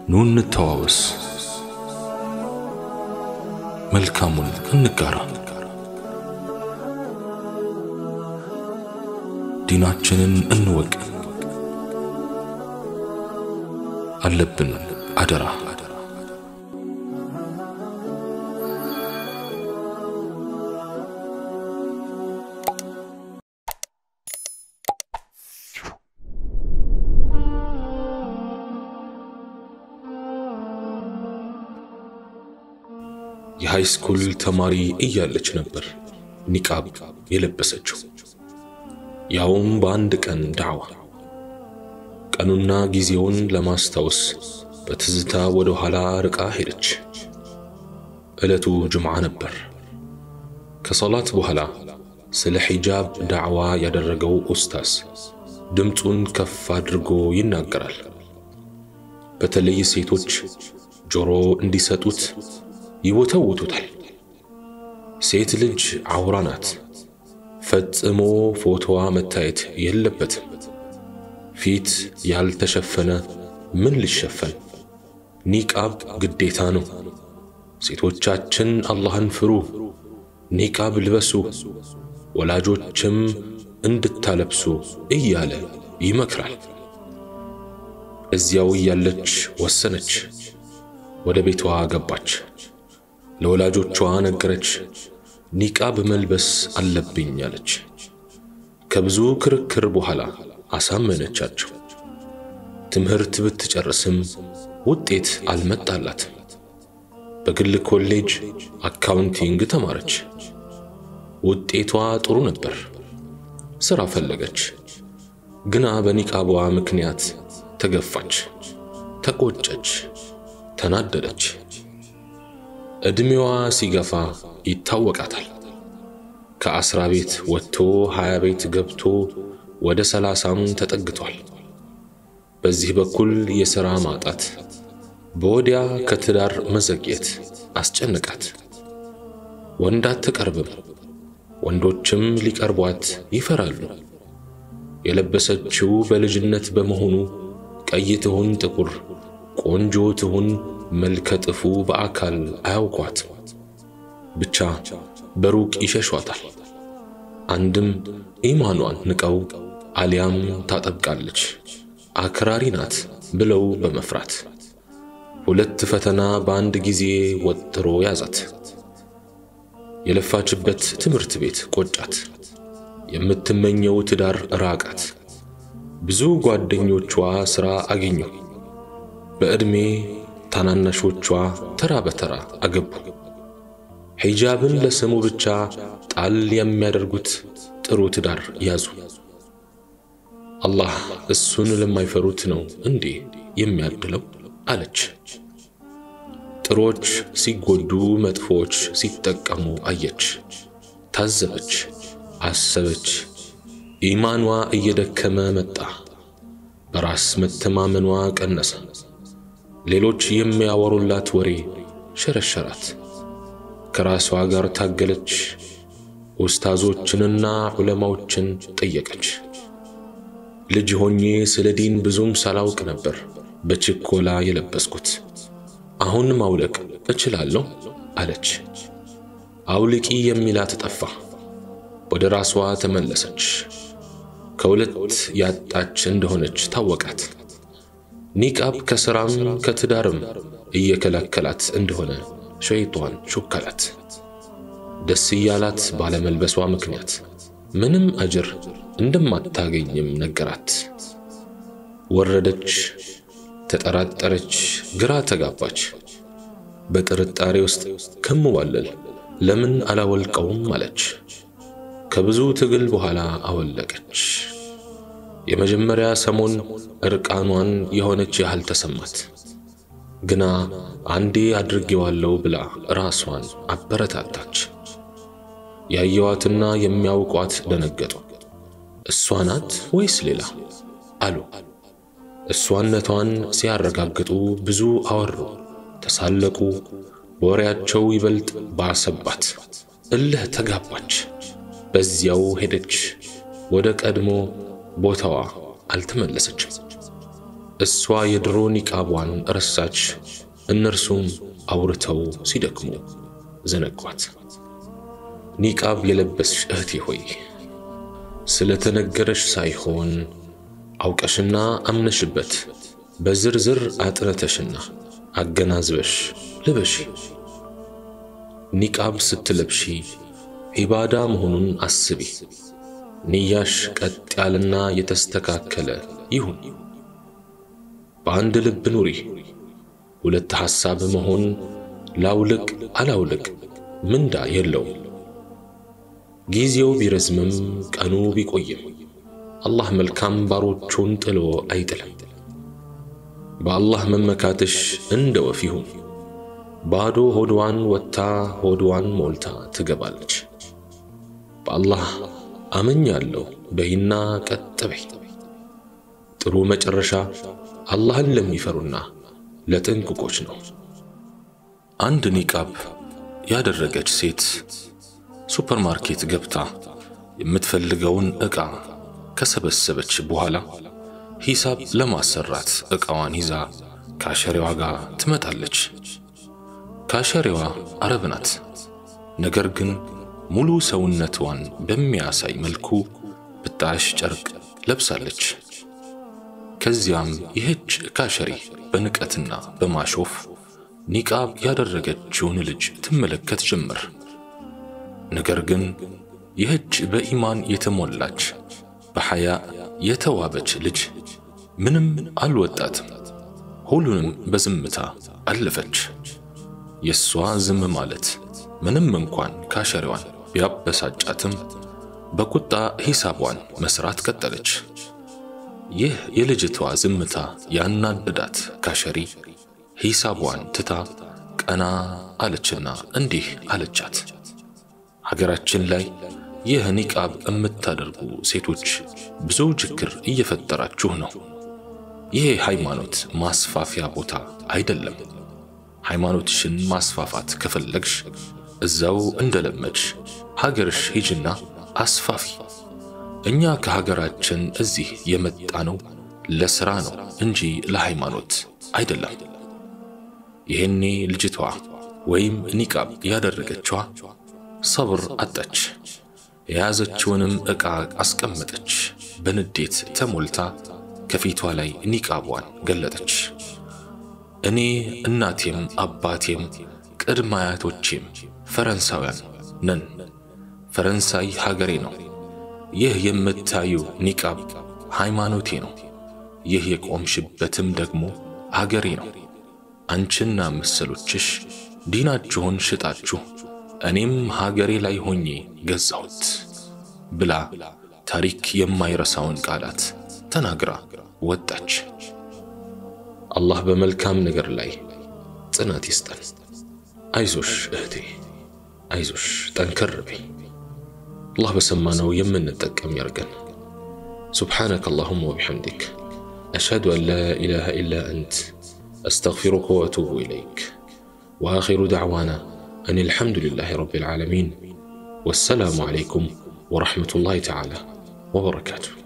ኑ እንተዋወስ፣ መልካሙን እንጋራ፣ ዲናችንን እንወቅ። አለብን አደራ የሃይስኩል ተማሪ እያለች ነበር ኒቃብ የለበሰችው፣ ያውም በአንድ ቀን ዳዕዋ። ቀኑና ጊዜውን ለማስታወስ በትዝታ ወደ ኋላ ርቃ ሄደች። ዕለቱ ጅምዓ ነበር። ከሰላት በኋላ ስለ ሒጃብ ዳዕዋ ያደረገው ኡስታዝ ድምፁን ከፍ አድርጎ ይናገራል። በተለይ ሴቶች ጆሮ እንዲሰጡት ይወተውቱታል። ሴት ልጅ አውራ ናት፣ ፈጽሞ ፎቶዋ መታየት የለበትም። ፊት ያልተሸፈነ ምን ሊሸፈን? ኒቃብ ግዴታ ነው። ሴቶቻችን አላህን ፍሩ፣ ኒቃብ ልበሱ፣ ወላጆችም እንድታለብሱ እያለ ይመክራል። እዚያው እያለች ወሰነች። ወደ ቤቷ ገባች። ለወላጆቿ ነገረች። ኒቃብ መልበስ አለብኝ አለች። ከብዙ ክርክር በኋላ አሳመነቻቸው። ትምህርት ብትጨርስም ውጤት አልመጣላትም። በግል ኮሌጅ አካውንቲንግ ተማረች። ውጤቷ ጥሩ ነበር። ሥራ ፈለገች። ግና በኒቃቧ ምክንያት ተገፋች፣ ተቆጨች፣ ተናደደች። ዕድሜዋ ሲገፋ ይታወቃታል። ከአስራ ቤት ወጥቶ ሀያ ቤት ገብቶ ወደ ሰላሳም ተጠግቷል። በዚህ በኩል የሥራ ማጣት፣ በወዲያ ከትዳር መዘግየት አስጨነቃት። ወንድ አትቀርብም፣ ወንዶችም ሊቀርቧት ይፈራሉ። የለበሰችው በልጅነት በመሆኑ ቀይ ትሁን ጥቁር፣ ቆንጆ ትሁን መልከ ጥፉ በአካል አያውቋትም። ብቻ በሩቅ ይሸሿታል። አንድም ኢማኗን ንቀው አሊያም ታጠብቃለች አክራሪ ናት ብለው በመፍራት ሁለት ፈተና በአንድ ጊዜ ወጥሮ ያዛት። የለፋችበት ትምህርት ቤት ቆጫት። የምትመኘው ትዳር ራቃት። ብዙ ጓደኞቿ ሥራ አገኙ። በዕድሜ ታናናሾቿ ተራ በተራ አገቡ። ሒጃብን ለስሙ ብቻ ጣል የሚያደርጉት ጥሩ ትዳር ያዙ። አላህ እሱን ለማይፈሩት ነው እንዴ የሚያድለው አለች። ጥሮች ሲጎዱ፣ መጥፎች ሲጠቀሙ አየች፣ ታዘበች፣ አሰበች። ኢማኗ እየደከመ መጣ። በራስ መተማመኗ ቀነሰ። ሌሎች የሚያወሩላት ወሬ ሸረሸራት። ከራሷ ጋር ታገለች። ኡስታዞችንና ዑለማዎችን ጠየቀች። ልጅ ሆኜ ስለ ዲን ብዙም ሳላውቅ ነበር በችኮላ የለበስኩት። አሁን ማውለቅ እችላለሁ አለች። አውልቂ የሚላት ጠፋ። ወደ ራሷ ተመለሰች። ከሁለት ያጣች እንደሆነች ታወቃት። ኒቃብ ከሥራም ከትዳርም እየከለከላት እንደሆነ ሸይጧን ሹከላት። ደስ እያላት ባለመልበሷ ምክንያት ምንም አጅር እንደማታገኝም ነገራት። ወረደች፣ ተጠራጠረች፣ ግራ ተጋባች። በጥርጣሬ ውስጥ ከምዋለል ለምን አላወልቀውም አለች። ከብዙ ትግል በኋላ አወለቀች። የመጀመሪያ ሰሞን እርቃኗን የሆነች ያህል ተሰማት። ግና አንዴ አድርጌዋለሁ ብላ ራሷን አበረታታች። ያየዋትና የሚያውቋት ደነገጡ። እሷ ናት ወይስ ሌላ አሉ። እሷነቷን ሲያረጋግጡ ብዙ አወሩ፣ ተሳለቁ። ወሬያቸው ይበልጥ ባሰባት። እልህ ተጋባች። በዚያው ሄደች። ወደ ቀድሞ ቦታዋ አልተመለሰችም። እሷ የድሮ ኒቃቧን ረሳች። እነርሱም አውርተው ሲደክሙ ዘነጓት። ኒቃብ የለበስሽ እህቴ ሆይ ስለተነገረሽ ሳይሆን አውቀሽና አምነሽበት በዝርዝር አጥነተሽና አገናዝበሽ ልበሺ። ኒቃብ ስትለብሺ ዒባዳ መሆኑን አስቢ። ንያሽ ቀጥ ያለና የተስተካከለ ይሁን። በአንድ ልብ ኑሪ። ሁለት ሐሳብ መሆን ላውልቅ አላውልቅ ምንዳ የለውም። ጊዜው ቢረዝምም ቀኑ ቢቆይም አላህ መልካም ባሮቹን ጥሎ አይጥልም። በአላህ መመካትሽ እንደ ወፍ ይሁን። ባዶ ሆድዋን ወጥታ ሆድዋን ሞልታ ትገባለች። በአላህ አመኛለሁ በይና ቀጥ በይ። ጥሩ መጨረሻ አላህን ለሚፈሩና ለጥንቁቆች ነው። አንድ ኒቃብ ያደረገች ሴት ሱፐርማርኬት ገብታ የምትፈልገውን ዕቃ ከሰበሰበች በኋላ ሂሳብ ለማሰራት ዕቃዋን ይዛ ካሸሪዋ ጋር ትመጣለች። ካሸሪዋ አረብ ናት። ነገር ግን ሙሉ ሰውነቷን በሚያሳይ መልኩ ብጣሽ ጨርቅ ለብሳለች። ከዚያም ይህች ካሸሪ በንቀትና በማሾፍ ኒቃብ ያደረገችውን ልጅ ትመለከት ጀመር። ነገር ግን ይህች በኢማን የተሞላች በሐያ የተዋበች ልጅ ምንም አልወጣትም። ሁሉንም በዝምታ አለፈች። የእሷ ዝም ማለት ምንም እንኳን ካሸሪዋን ቢያበሳጫትም በቁጣ ሂሳቧን መስራት ቀጠለች። ይህ የልጅቷ ዝምታ ያናደዳት ካሸሪ ሂሳቧን ትታ ቀና አለችና እንዲህ አለቻት። ሀገራችን ላይ ይህ ኒቃብ የምታደርጉ ሴቶች ብዙ ችግር እየፈጠራችሁ ነው። ይህ ሃይማኖት ማስፋፊያ ቦታ አይደለም። ሃይማኖትሽን ማስፋፋት ከፈለግሽ እዛው እንደለመድሽ ሀገርሽ ሂጅና አስፋፊ። እኛ ከሀገራችን እዚህ የመጣ ነው ለሥራ ነው እንጂ ለሃይማኖት አይደለም። ይሄኔ ልጅቷ ወይም ኒቃብ ያደረገችዋ ሰብር አጣች። የያዘችውንም ዕቃ አስቀመጠች። በንዴት ተሞልታ ከፊቷ ላይ ኒቃቧን ገለጠች። እኔ እናቴም አባቴም ቅድመ አያቶቼም ፈረንሳውያን ነን። ፈረንሳይ ሀገሬ ነው። ይህ የምታዩ ኒቃብ ሃይማኖቴ ነው። ይህ የቆምሽበትም ደግሞ ሀገሬ ነው። አንቺና መሰሎችሽ ዲናችሁን ሽጣችሁ እኔም ሀገሬ ላይ ሆኜ ገዛሁት ብላ ታሪክ የማይረሳውን ቃላት ተናግራ ወጣች። አላህ በመልካም ነገር ላይ ጽናት ይስጠን። አይዞሽ እህቴ፣ አይዞሽ ጠንከር በይ። አላህ በሰማነው የምንጠቀም ያርገን። ሱብሓነከ አላሁመ ወቢሐምዲክ አሽሀዱ አን ላ ኢላሃ ኢላ አንት አስተግፊሩከ ወአቱቡ ኢለይክ ወአኺሩ ደዕዋና አን አልሐምዱሊላሂ ረቢል ዓለሚን ወሰላሙ ዓለይኩም ወረሕመቱላሂ ተዓላ ወበረካቱሁ።